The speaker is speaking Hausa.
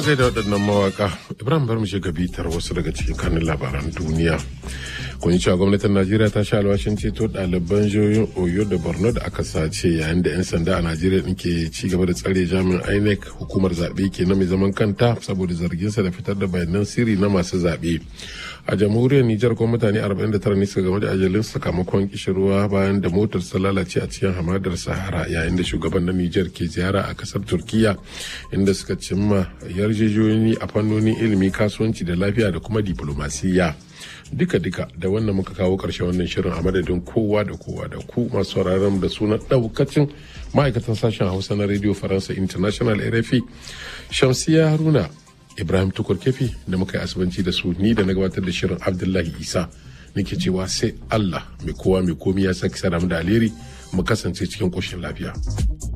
gaida waɗannan mawaka ibrahim bar mu shiga bitar wasu daga cikin kanin labaran duniya kun yi cewa gwamnatin najeriya ta sha alwashin ceto ɗaliban jihohin oyo da borno da aka sace yayin da 'yan sanda a najeriya ɗin ke ci gaba da tsare jami'in inec hukumar zaɓe ke na mai zaman kanta saboda zarginsa da fitar da bayanan sirri na masu zaɓe a jamhuriyar nijar kuma mutane 49 ne suka game da ajalin sakamakon kishirwa bayan da motar ta lalace a cikin hamadar sahara yayin da shugaban na nijar ke ziyara a kasar turkiya inda suka cimma yarjejeniyoyi a fannonin ilimi kasuwanci da lafiya da kuma diplomasiya duka-duka da wannan muka kawo ƙarshen wannan shirin a madadin kowa da kowa da ku masu sauraron da sunan ɗaukacin ma'aikatan sashen hausa na radio faransa international rfi shamsiya haruna ibrahim tukur kefi da muka yi asibanci da su ni da na gabatar da shirin abdullahi isa nake cewa sai allah mai kowa mai komi ya saki sadamu da alheri mu kasance cikin ƙoshin lafiya.